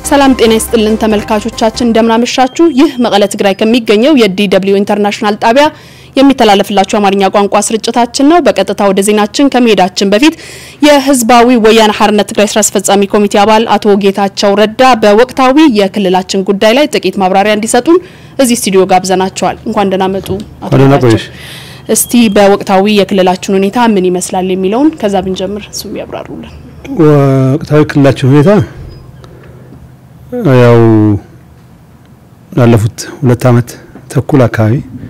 ሰላም ጤና ይስጥልን ተመልካቾቻችን፣ እንደምናመሻችሁ። ይህ መቀለ ትግራይ ከሚገኘው የዲደብሊው ኢንተርናሽናል ጣቢያ የሚተላለፍላችሁ አማርኛ ቋንቋ ስርጭታችን ነው። በቀጥታ ወደ ዜናችን ከመሄዳችን በፊት የህዝባዊ ወያነ ሓርነት ትግራይ ስራ አስፈጻሚ ኮሚቴ አባል አቶ ጌታቸው ረዳ በወቅታዊ የክልላችን ጉዳይ ላይ ጥቂት ማብራሪያ እንዲሰጡን እዚህ ስቱዲዮ ጋብዘናቸዋል። እንኳን ደህና መጡ አቶ ጌታቸው። እስቲ በወቅታዊ የክልላችን ሁኔታ ምን ይመስላል የሚለውን ከዛ ብንጀምር እሱም ያብራሩልን። ወቅታዊ ክልላችን ሁኔታ ያው ላለፉት ሁለት ዓመት ተኩል አካባቢ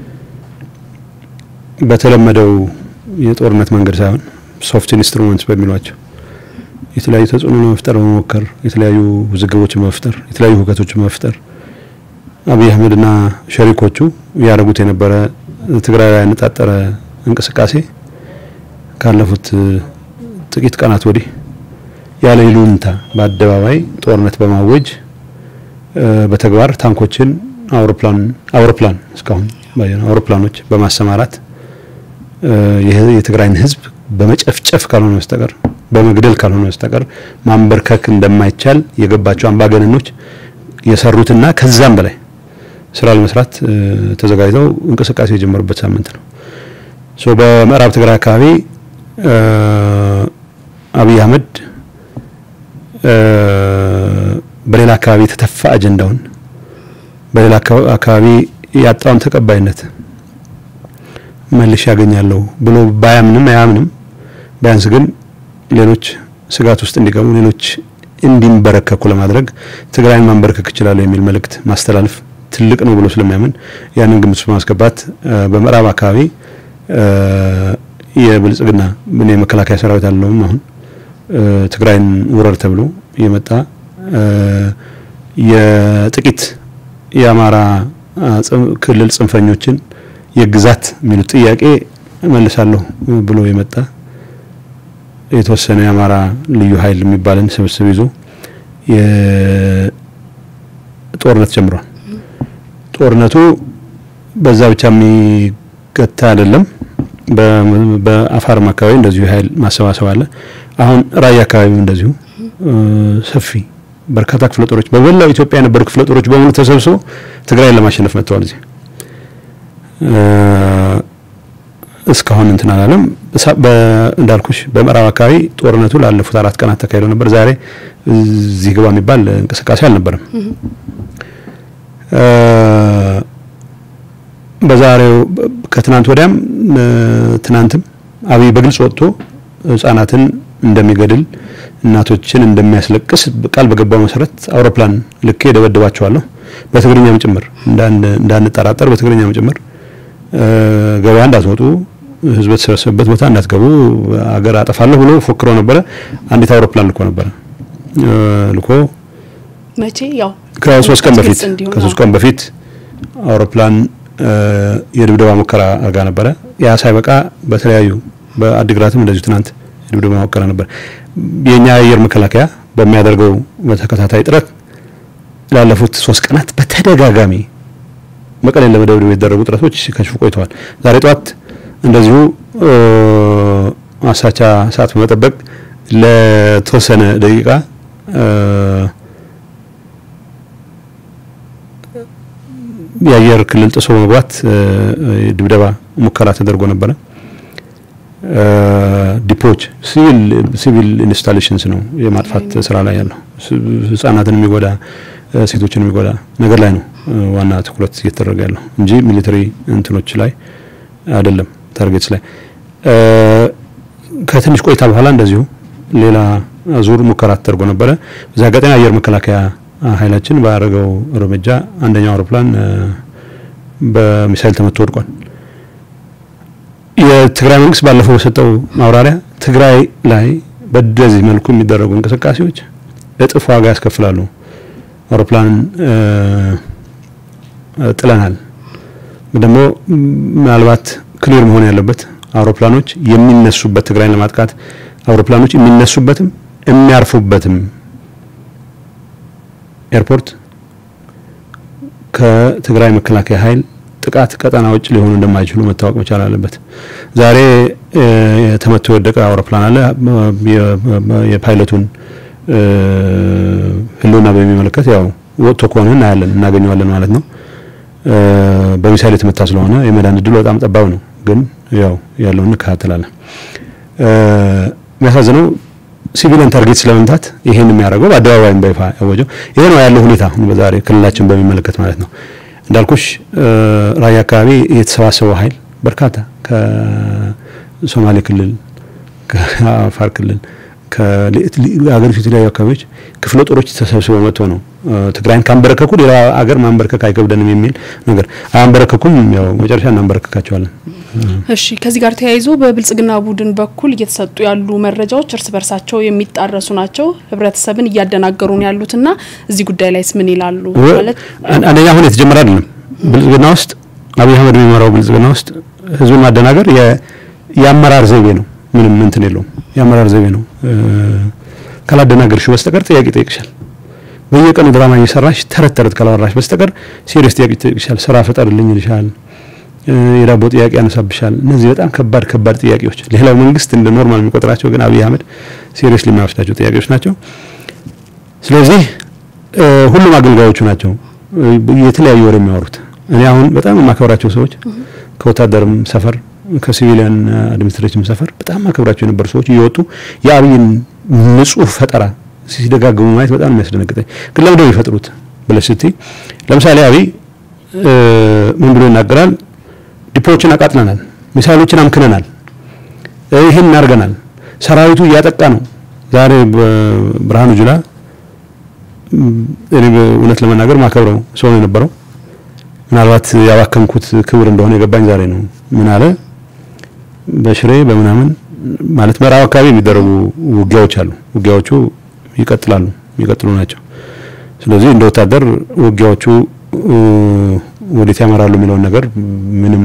በተለመደው የጦርነት መንገድ ሳይሆን ሶፍት ኢንስትሩመንትስ በሚሏቸው የተለያዩ ተጽዕኖ ለመፍጠር በመሞከር የተለያዩ ውዝግቦችን በመፍጠር የተለያዩ ሁከቶችን በመፍጠር አብይ አህመድና ሸሪኮቹ ያደረጉት የነበረ ትግራይ ላይ ያነጣጠረ እንቅስቃሴ ካለፉት ጥቂት ቀናት ወዲህ ያለ ይሉኝታ በአደባባይ ጦርነት በማወጅ በተግባር ታንኮችን፣ አውሮፕላን አውሮፕላን እስካሁን አውሮፕላኖች በማሰማራት የትግራይን ሕዝብ በመጨፍጨፍ ካልሆነ በስተቀር በመግደል ካልሆነ በስተቀር ማንበርከክ እንደማይቻል የገባቸው አምባገነኖች የሰሩትና ከዛም በላይ ስራ ለመስራት ተዘጋጅተው እንቅስቃሴ የጀመሩበት ሳምንት ነው። ሶ በምዕራብ ትግራይ አካባቢ አብይ አህመድ በሌላ አካባቢ የተተፋ አጀንዳውን በሌላ አካባቢ ያጣውን ተቀባይነት መልሽ ያገኛለሁ ብሎ ባያምንም አያምንም ቢያንስ ግን ሌሎች ስጋት ውስጥ እንዲገቡ ሌሎች እንዲንበረከኩ ለማድረግ ትግራይን ማንበረከክ ይችላሉ የሚል መልእክት ማስተላለፍ ትልቅ ነው ብሎ ስለሚያምን ያንን ግምት ውስጥ በማስገባት በምዕራብ አካባቢ የብልጽግና ምን የመከላከያ ሰራዊት አለውም አሁን ትግራይን ውረር ተብሎ የመጣ የጥቂት የአማራ ክልል ጽንፈኞችን የግዛት የሚሉት ጥያቄ መልሳለሁ ብሎ የመጣ የተወሰነ የአማራ ልዩ ኃይል የሚባልን ስብስብ ይዞ ጦርነት ጀምሯል። ጦርነቱ በዛ ብቻ የሚገታ አይደለም። በአፋርም አካባቢ እንደዚሁ የኃይል ማሰባሰብ አለ። አሁን ራያ አካባቢም እንደዚሁ ሰፊ በርካታ ክፍለ ጦሮች በመላው ኢትዮጵያ የነበሩ ክፍለ ጦሮች በሙሉ ተሰብስበው ትግራይን ለማሸነፍ መጥተዋል። እዚህ እስካሁን እንትን አላለም። እንዳልኩሽ በምዕራብ አካባቢ ጦርነቱ ላለፉት አራት ቀናት ተካሂዶ ነበር። ዛሬ እዚህ ግባ የሚባል እንቅስቃሴ አልነበረም። በዛሬው ከትናንት ወዲያም ትናንትም አብይ በግልጽ ወጥቶ ህጻናትን እንደሚገድል እናቶችን እንደሚያስለቅስ ቃል በገባው መሰረት አውሮፕላን ልኬ ደበድባቸዋለሁ በትግርኛም ጭምር እንዳንጠራጠር በትግርኛም ጭምር ገበያ እንዳትወጡ ህዝብ የተሰበሰበበት ቦታ እንዳትገቡ አገር አጠፋለሁ ብሎ ፎክሮ ነበረ። አንዲት አውሮፕላን ልኮ ነበረ ልኮ መቼ ያው ከሶስት ቀን በፊት ከሶስት ቀን በፊት አውሮፕላን የድብደባ ሙከራ አድርጋ ነበረ። ያ ሳይበቃ በተለያዩ በአዲግራትም እንደዚሁ ትናንት የድብደባ ሙከራ ነበር። የኛ የአየር መከላከያ በሚያደርገው በተከታታይ ጥረት ላለፉት ሶስት ቀናት በተደጋጋሚ መቀሌን ለመደብደብ የተደረጉ ጥረቶች ሲከሽፉ ቆይተዋል። ዛሬ ጠዋት እንደዚሁ አሳቻ ሰዓት በመጠበቅ ለተወሰነ ደቂቃ የአየር ክልል ጥሶ መግባት ድብደባ ሙከራ ተደርጎ ነበረ። ዲፖች ሲቪል ሲቪል ኢንስታሌሽንስ ነው የማጥፋት ስራ ላይ ያለው ህጻናትን የሚጎዳ ሴቶችን የሚጎዳ ነገር ላይ ነው ዋና ትኩረት እየተደረገ ያለው እንጂ ሚሊተሪ እንትኖች ላይ አይደለም፣ ታርጌትስ ላይ። ከትንሽ ቆይታ በኋላ እንደዚሁ ሌላ ዙር ሙከራ ተደርጎ ነበረ። በዛ አጋጣሚ አየር መከላከያ ኃይላችን ባደረገው እርምጃ አንደኛው አውሮፕላን በሚሳይል ተመቶ ወድቋል። የትግራይ መንግስት ባለፈው በሰጠው ማብራሪያ ትግራይ ላይ በደዚህ መልኩ የሚደረጉ እንቅስቃሴዎች እጥፍ ዋጋ ያስከፍላሉ። አውሮፕላን ጥለናል። ደግሞ ምናልባት ክሊር መሆን ያለበት አውሮፕላኖች የሚነሱበት ትግራይን ለማጥቃት አውሮፕላኖች የሚነሱበትም የሚያርፉበትም ኤርፖርት ከትግራይ መከላከያ ኃይል ጥቃት ቀጠና ውጭ ሊሆኑ እንደማይችሉ መታወቅ መቻል አለበት። ዛሬ ተመቶ የወደቀ አውሮፕላን አለ። የፓይለቱን ህልውና በሚመለከት ያው ወጥቶ ከሆነ እናያለን እናገኘዋለን ማለት ነው። በሚሳይል የተመታ ስለሆነ የመዳን እድሉ በጣም ጠባብ ነው። ግን ያው ያለውን እንከታተላለን። የሚያሳዝነው ሲቪልን ታርጌት ስለመምታት ይሄን የሚያደርገው በአደባባይም በይፋ ያወጀው ይሄ ነው ያለው ሁኔታ በዛሬ ክልላችን በሚመለከት ማለት ነው። እንዳልኩሽ ራያ አካባቢ የተሰባሰበው ኃይል በርካታ ከሶማሌ ክልል፣ ከአፋር ክልል፣ ከሀገሪቱ የተለያዩ አካባቢዎች ክፍለ ጦሮች ተሰብስበው መጥቶ ነው ትግራይን ካንበረከኩ ሌላ አገር ማንበረከክ አይከብደንም የሚል ነገር አያንበረከኩም። ያው መጨረሻ እናንበረከካቸዋለን። እሺ ከዚህ ጋር ተያይዞ በብልጽግና ቡድን በኩል እየተሰጡ ያሉ መረጃዎች እርስ በርሳቸው የሚጣረሱ ናቸው፣ ህብረተሰብን እያደናገሩ ነው ያሉትና እዚህ ጉዳይ ላይስ ምን ይላሉ? ማለት አንደኛ አሁን የተጀመረ አይደለም። ብልጽግና ውስጥ አብይ አህመድ የሚመራው ብልጽግና ውስጥ ህዝቡን ማደናገር የአመራር ዘይቤ ነው። ምንም እንትን የለውም። የአመራር ዘይቤ ነው። ካላደናገርሽው በስተቀር ጥያቄ ይጠይቅሻል። በየቀኑ ድራማ እየሰራሽ ተረት ተረት ካላወራሽ በስተቀር ሲሪየስ ጥያቄ ይጠይቅሻል። ስራ ፍጠርልኝ ይልሻል። የዳቦ ጥያቄ ያነሳብሻል። እነዚህ በጣም ከባድ ከባድ ጥያቄዎች፣ ሌላው መንግስት እንደ ኖርማል የሚቆጥራቸው ግን አብይ አህመድ ሲሪየስሊ የማይወስዳቸው ጥያቄዎች ናቸው። ስለዚህ ሁሉም አገልጋዮቹ ናቸው የተለያዩ ወሬ የሚያወሩት። እኔ አሁን በጣም የማከብራቸው ሰዎች ከወታደርም ሰፈር ከሲቪሊያን አድሚኒስትሬሽን ሰፈር በጣም ማከብራቸው የነበሩ ሰዎች እየወጡ የአብይን ንጹህ ፈጠራ ሲደጋግሙ ማየት በጣም የሚያስደነግጠኝ። ግን ለምንድነው የሚፈጥሩት ብለሽ ስትይ ለምሳሌ አብይ ምን ብሎ ይናገራል? ዲፖዎችን አቃጥለናል፣ ሚሳይሎችን አምክነናል፣ ይህን እናርገናል፣ ሰራዊቱ እያጠቃ ነው። ዛሬ ብርሃኑ ጁላ እኔ እውነት ለመናገር ማከብረው ሰው ነው የነበረው። ምናልባት ያባከንኩት ክብር እንደሆነ የገባኝ ዛሬ ነው። ምን አለ በሽሬ በምናምን ማለት ምዕራብ አካባቢ የሚደረጉ ውጊያዎች አሉ። ውጊያዎቹ ይቀጥላሉ፣ የሚቀጥሉ ናቸው። ስለዚህ እንደ ወታደር ውጊያዎቹ ወዴት ያመራሉ የሚለውን ነገር ምንም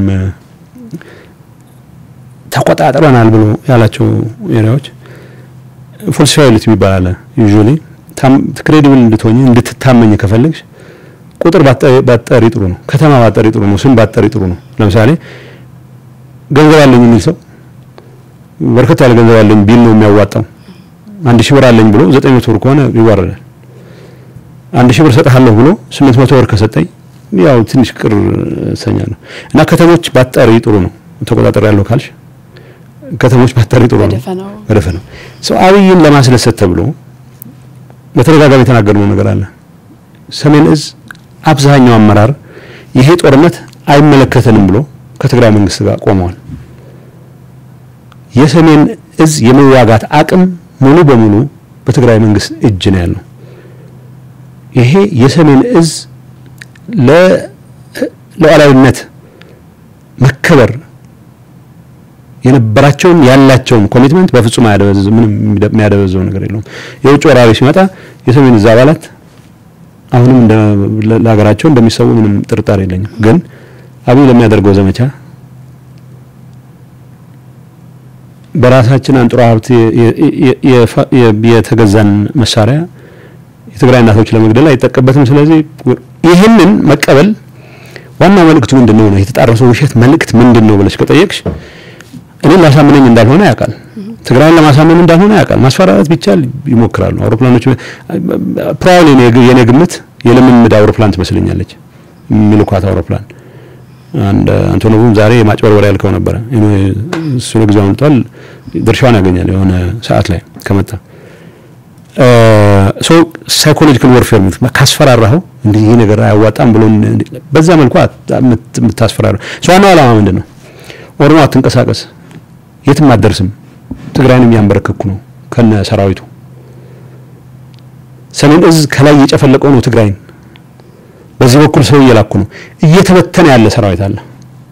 ተቆጣጥረናል ብሎ ያላቸው ኤሪያዎች ፎልሲፋይሊቲ የሚባል አለ። ዩዥዋሊ ክሬዲብል እንድትሆኝ እንድትታመኝ ከፈለግሽ ቁጥር ባጠሪ ጥሩ ነው። ከተማ ባጠሪ ጥሩ ነው። ስም ባጠሪ ጥሩ ነው። ለምሳሌ ገንዘብ አለኝ የሚል ሰው በርከት ያለ ገንዘብ አለኝ ቢል ነው የሚያዋጣው። አንድ ሺህ ብር አለኝ ብሎ ዘጠኝ መቶ ብር ከሆነ ይዋረዳል። አንድ ሺህ ብር ሰጥሃለሁ ብሎ ስምንት መቶ ብር ከሰጠኝ ያው ትንሽ ቅር እሰኛለሁ። እና ከተሞች ባጠሪ ጥሩ ነው። ተቆጣጠር ያለው ካልሽ ከተሞች ባጠሪ ጥሩ ነው። በደፈናው ሰው አብይን ለማስደሰት ተብሎ በተደጋጋሚ የተናገርነው ነገር አለ። ሰሜን እዝ አብዛኛው አመራር ይሄ ጦርነት አይመለከተንም ብሎ ከትግራይ መንግስት ጋር ቆመዋል። የሰሜን እዝ የመዋጋት አቅም ሙሉ በሙሉ በትግራይ መንግስት እጅ ነው ያለው። ይሄ የሰሜን እዝ ለሉዓላዊነት መከበር የነበራቸውን ያላቸውን ኮሚትመንት በፍጹም አያደበዝዝ ምንም የሚያደበዘው ነገር የለውም። የውጭ ወራሪ ሲመጣ የሰሜን እዝ አባላት አሁንም ለሀገራቸው እንደሚሰዉ ምንም ጥርጣሬ የለኝም። ግን አብይ ለሚያደርገው ዘመቻ በራሳችን አንጡራ ሀብት የተገዛን መሳሪያ የትግራይ እናቶች ለመግደል አይጠቀበትም። ስለዚህ ይህንን መቀበል ዋና መልእክቱ ምንድን ነው ነው የተጣረሰው ውሸት መልእክት ምንድን ነው ብለሽ ከጠየቅሽ እኔን ላሳምነኝ እንዳልሆነ ያውቃል። ትግራይን ለማሳመን እንዳልሆነ ያውቃል። ማስፈራራት ቢቻል ይሞክራሉ። አውሮፕላኖች ፕራውሊ የኔ ግምት የልምምድ አውሮፕላን ትመስለኛለች የሚልኳት አውሮፕላን አንድ አንቶኖቭም ዛሬ ማጭበርበር ያልከው ነበረ። እሱ ለጊዜው አምልጧል። ድርሻውን ያገኛል የሆነ ሰዓት ላይ ከመጣ ሶ ሳይኮሎጂካል ወርፌር ካስፈራራኸው እንዲህ ይህ ነገር አያዋጣም ብሎ በዛ መልኩ የምታስፈራራ ሰው ዋናው ዓላማ ምንድን ነው? ኦሮሞ አትንቀሳቀስ፣ የትም አትደርስም፣ ትግራይን የሚያንበረክኩ ነው ከነ ሰራዊቱ። ሰሜን እዝ ከላይ እየጨፈለቀው ነው ትግራይን በዚህ በኩል ሰው እየላኩ ነው። እየተበተነ ያለ ሰራዊት አለ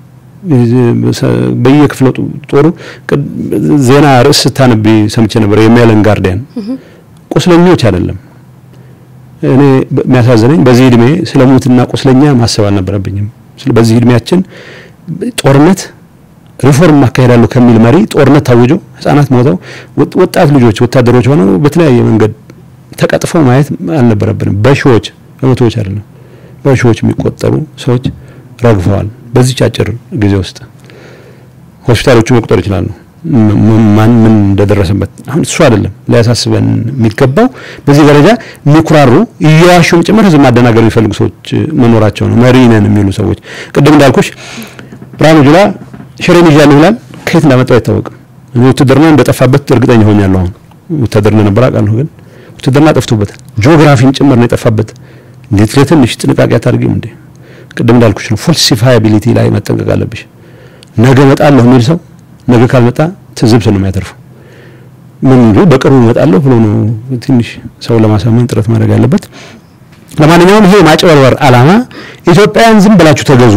በየክፍለ ጦሩ። ዜና ርዕስ ስታነቢ ሰምቼ ነበር። የሚያለን ጋርዲያን ቁስለኞች አይደለም። እኔ የሚያሳዝነኝ በዚህ እድሜ ስለ ሞትና ቁስለኛ ማሰብ አልነበረብኝም። በዚህ እድሜያችን ጦርነት ሪፎርም ማካሄዳለሁ ከሚል መሪ ጦርነት ታውጆ ህጻናት ሞተው ወጣት ልጆች ወታደሮች ሆነው በተለያየ መንገድ ተቀጥፈው ማየት አልነበረብንም። በሺዎች በመቶዎች አይደለም በሺዎች የሚቆጠሩ ሰዎች ረግፈዋል። በዚች አጭር ጊዜ ውስጥ ሆስፒታሎቹ መቁጠር ይችላሉ። ማን ምን እንደደረሰበት አሁን እሱ አይደለም ሊያሳስበን የሚገባው። በዚህ ደረጃ የሚኩራሩ እየዋሹም ጭምር ህዝብ ማደናገር የሚፈልጉ ሰዎች መኖራቸው ነው። መሪ ነን የሚሉ ሰዎች ቅድም እንዳልኩሽ ብርሃኑ ጁላ ሽሬን ይዣለሁ ይላል። ከየት እንዳመጣው አይታወቅም። እኔ ውትድርና እንደጠፋበት እርግጠኛ ሆኛለሁ። አሁን ውትድር እንደነበር አውቃለሁ፣ ግን ውትድርና ጠፍቶበታል። ጂኦግራፊን ጭምር ነው የጠፋበት። እንዴት ለትንሽ ጥንቃቄ አታድርጊም እንዴ? ቅድም እንዳልኩሽ ነው። ፎልሲፋያቢሊቲ ላይ መጠንቀቅ አለብሽ። ነገ እመጣለሁ የሚል ሰው ነገ ካልመጣ ትዝብት ነው የሚያተርፈው። ምን እንጂ በቅርቡ እመጣለሁ ብሎ ነው ትንሽ ሰው ለማሳመን ጥረት ማድረግ ያለበት። ለማንኛውም ይሄ ማጭበርበር ዓላማ ኢትዮጵያውያን ዝም ብላችሁ ተገዙ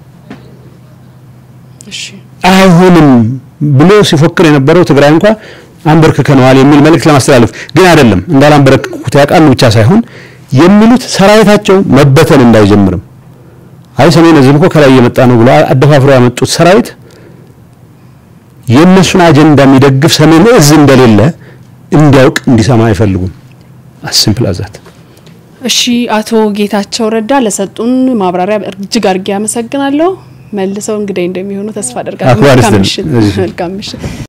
አይሆንም ብሎ ሲፎክር የነበረው ትግራይ እንኳ አንበርክከነዋል የሚል መልእክት ለማስተላለፍ ግን አይደለም እንዳላንበረክኩት ያውቃሉ ብቻ ሳይሆን የሚሉት ሰራዊታቸው መበተን እንዳይጀምርም አይ ሰሜን እዝም እኮ ከላይ እየመጣ ነው ብሎ አደፋፍሮ ያመጡት ሰራዊት የእነሱን አጀንዳ የሚደግፍ ሰሜን እዝ እንደሌለ እንዲያውቅ እንዲሰማ አይፈልጉም። አሲምፕል አዛት። እሺ፣ አቶ ጌታቸው ረዳ ለሰጡን ማብራሪያ እጅግ አድርጌ አመሰግናለሁ። መልሰው እንግዲህ እንደሚሆኑ ተስፋ አደርጋለሁ። መልካም ምሽት።